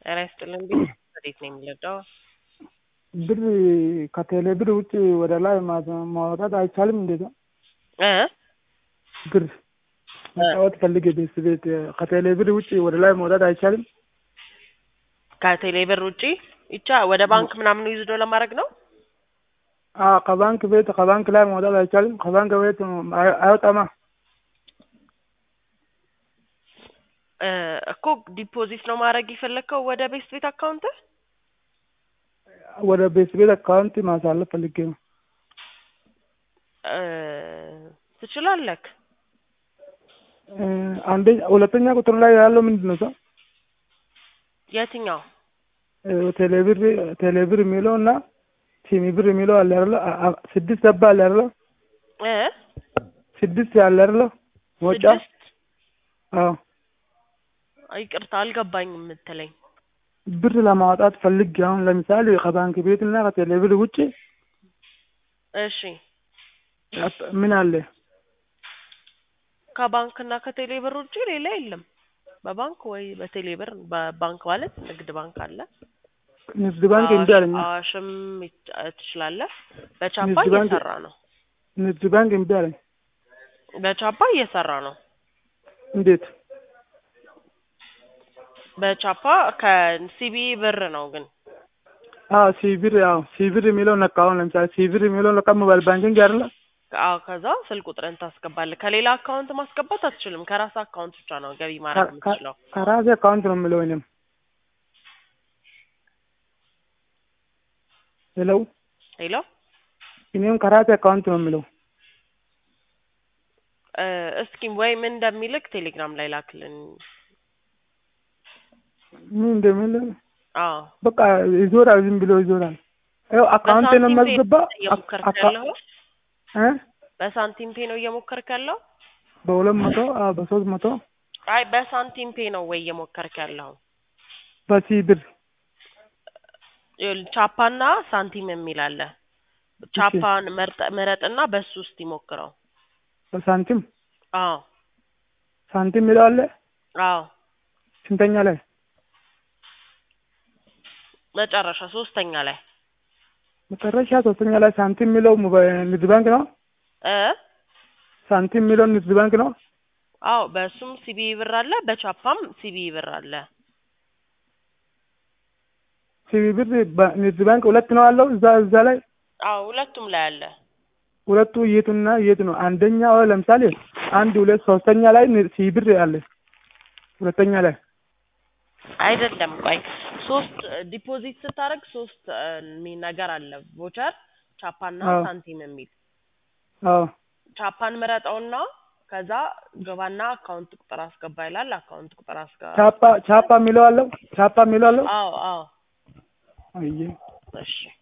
ጤና ይስጥልን ቢል እንዴት ነው የሚለዳው? ብር ከቴሌ ብር ውጭ ወደ ላይ ማ- ማውጣት አይቻልም? እንዴት ነው እ ብር መጫወት ፈልጌ ቤት ቤት ከቴሌ ብር ውጭ ወደ ላይ ማውጣት አይቻልም? ከቴሌ ብር ውጪ ይቻ ወደ ባንክ ምናምን ይዝዶ ለማድረግ ነው። አዎ ከባንክ ቤት ከባንክ ላይ ማውጣት አይቻልም? ከባንክ ቤት አይ- አይወጣማ። እ እኮ ዲፖዚት ነው ማድረግ የፈለግከው ወደ ቤስት ቤት አካውንት ወደ ቤት ቤት አካውንት ማሳለፍ ፈልጌ ነው። እ ትችላለህ። እ አንደኛ ሁለተኛ ቁጥር ላይ ያለው ምንድን ነው? ሰው የትኛው ቴሌ ብር ቴሌ ብር የሚለው እና ሲሚ ብር የሚለው አለ አይደለ? አ- አ- ስድስት ገባ አለ አይደለ? እ ስድስት አለ አይደለ? መውጫ ስድስት አዎ ይቅርታ አልገባኝም የምትለኝ ብር ለማውጣት ፈልጌ አሁን ለምሳሌ ከባንክ ቤት እና ከቴሌ ብር ውጭ እሺ ምን አለ? ከባንክ እና ከቴሌ ብር ውጪ ሌላ የለም። በባንክ ወይ በቴሌ ብር በባንክ ማለት ንግድ ባንክ አለ። ንግድ ባንክ እምቢ አለኝ። አዋሽም ይች- ትችላለህ። በቻፓ ንግድ ባንክ- እየሰራ ነው። ንግድ ባንክ እምቢ አለኝ። በቻፓ እየሰራ ነው። እንዴት? በቻፓ ከሲቢ ብር ነው ግን አዎ ሲብር አዎ ሲብር የሚለው ነካ። አሁን ለምሳሌ ሲብር የሚለው ነካ ሞባይል ባንኪንግ አይደለ? አዎ ከዛ ስልክ ቁጥርን ታስገባለህ። ከሌላ አካውንት ማስገባት አትችልም። ከራስ አካውንት ብቻ ነው ገቢ ማድረግ ከ- የምትችለው። ከራሴ አካውንት ነው የምለው እኔም። ሄሎ ሄሎ እኔም ከራሴ አካውንት ነው የምለው። እ እስኪ ወይ ምን እንደሚልክ ቴሌግራም ላይ ላክልን። ምን እንደሚል አዎ በቃ ይዞራል፣ ዝም ብሎ ይዞራል። ይኸው አካውንቴ ነው በሳንቲም ፔ የማስገባ እየሞከርክ አካ- ያለው እ በሳንቲም ፔ ነው እየሞከርክ ያለው? በሁለት መቶ አዎ በሶስት መቶ አይ በሳንቲም ፔ ነው ወይ እየሞከርክ ያለው? በሲብር ይኸውልህ ቻፓና ሳንቲም የሚል አለ። ቻፓን መርጠ- ምረጥና በሱ ውስጥ ይሞክረው። በሳንቲም አዎ ሳንቲም የሚለው አለ አዎ ስንተኛ ላይ መጨረሻ ሶስተኛ ላይ መጨረሻ ሶስተኛ ላይ ሳንቲም የሚለው ሞባይል ንግድ ባንክ ነው። እ ሳንቲም የሚለው ንግድ ባንክ ነው። አዎ በሱም ሲቢ ብር አለ፣ በቻፓም ሲቢ ብር አለ። ሲቢ ብር በ- ንግድ ባንክ ሁለት ነው አለው እዛ እዛ ላይ አዎ ሁለቱም ላይ አለ። ሁለቱ የቱና የት ነው? አንደኛው ለምሳሌ አንድ ሁለት ሶስተኛ ላይ ን- ሲቢ ብር አለ። ሁለተኛ ላይ አይደለም ቆይ ሶስት ዲፖዚት ስታደርግ ሶስት እ የሚል ነገር አለ። ቮቸር ቻፓና አዎ። ሳንቲም የሚል አዎ ቻፓን ምረጠውና ከዛ ገባና አካውንት ቁጥር አስገባ ይላል። አካውንት ቁጥር አስገባ። ቻፓ ቻፓ የሚለው አለው ቻፓ የሚለው አለው አዎ አዎ አየ እሺ